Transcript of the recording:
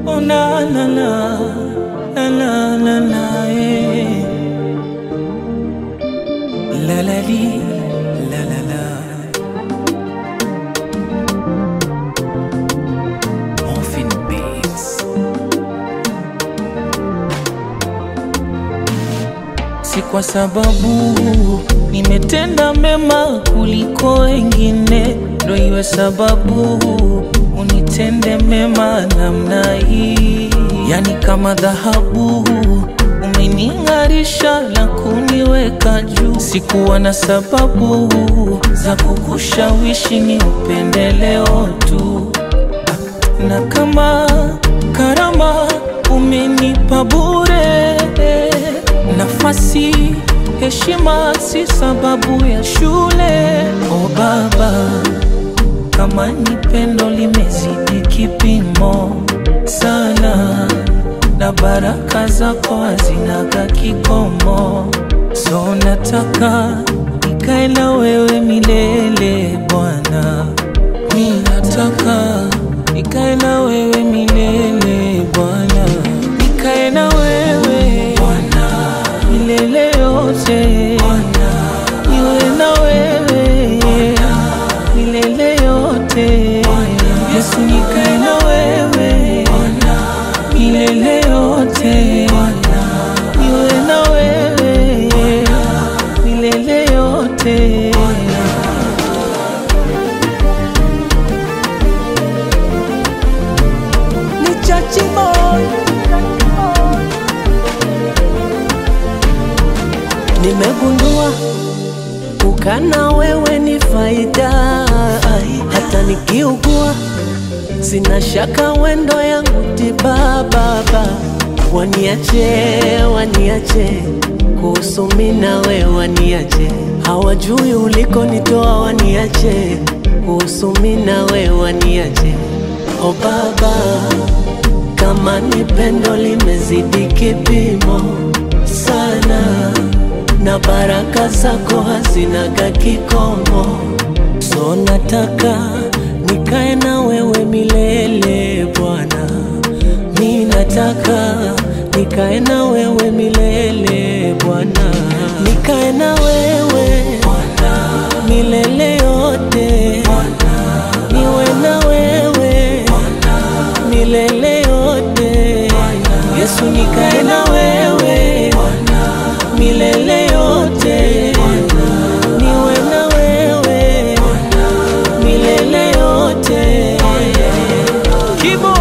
Oh la la la la la la la eh. La la li la la la Morphine Beats Si kwa sababu nimetenda mema kuliko wengine, ndo iwe sababu unitende mema namna hii. Yani kama dhahabu umening'arisha na kuniweka juu. Sikuwa na sababu za kukushawishi ni upendeleo tu na kama karama umenipa bure, nafasi heshima si sababu ya shule. O Baba, kama ni pendo limezidi kipimo sana, na baraka zako hazinaga kikomo, so nataka nikae na wewe milele Bwana. Mi nataka nikae na wewe milele Bwana, nikae na wewe Bwana milele yote Bwana, niwe na wewe Bwana milele yote Bwana, Yesu nikae na wewe Bwana milele yote Bwana, niwe na wewe Bwana milele yote Bwana. ni chachi boy. Nimegundua ukana wewe ni faida, hata nikiugua sina shaka wendo yangu tiba. Baba waniache, waniache kuhusu mimi na wewe, waniache hawajui ulikonitoa, waniache kuhusu mimi na wewe, waniache o Baba kama ni pendo limezidi kipimo sana, na baraka zako hazinaga kikomo, so nataka nikae na wewe milele Bwana, mi nataka nikae na wewe milele Bwana, nikae na wewe Bwana milele yote Bwana, niwe na wewe Bwana milele yote Yesu nikae na wewe milele yote niwe na wewe milele yote Kibo